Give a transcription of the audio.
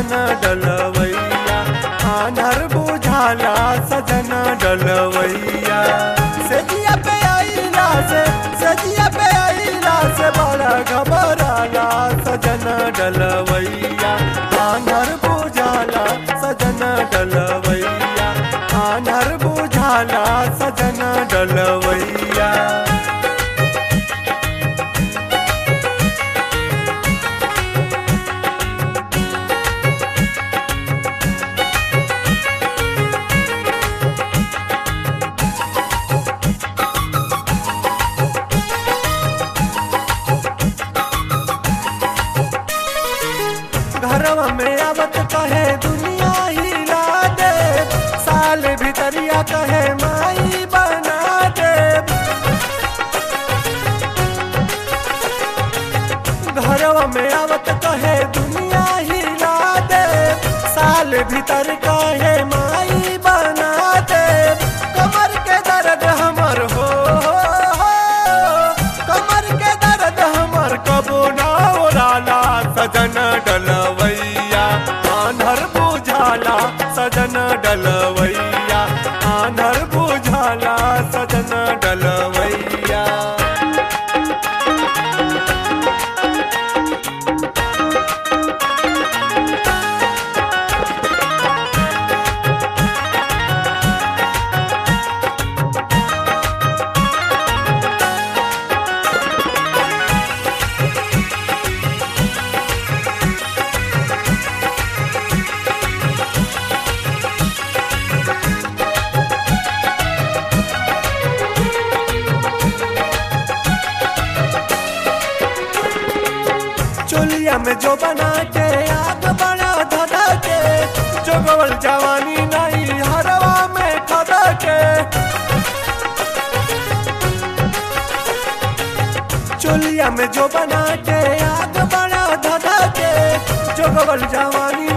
सजन डलवैया आनर बुझाला सजन डलवैया सजिया पे आईला से सजिया पे आईला से बड़ा घबराला सजन डलवैया आनर बुझाला सजन डलवैया आनर बुझाला सजन डलवैया घरवा में आवत कहे दुनिया हिला दे साल भीतरिया कहे माई बना दे घरवा में आवत कहे दुनिया हिला दे साल भीतर कहे माई बना दे कमर के दर्द हमर हो कमर के दर्द हमर कबो ना ओराला सजन डलवैया आन्हर बुझाला सजन डलवैया आन्हर बुझाला सजन डलवैया चोलिया में जो बना के आग बड़ा धधा के जो गवल जवानी नहीं हरवा में खदा के चोलिया में जो बना के आग बड़ा धधा के जो गवल जवानी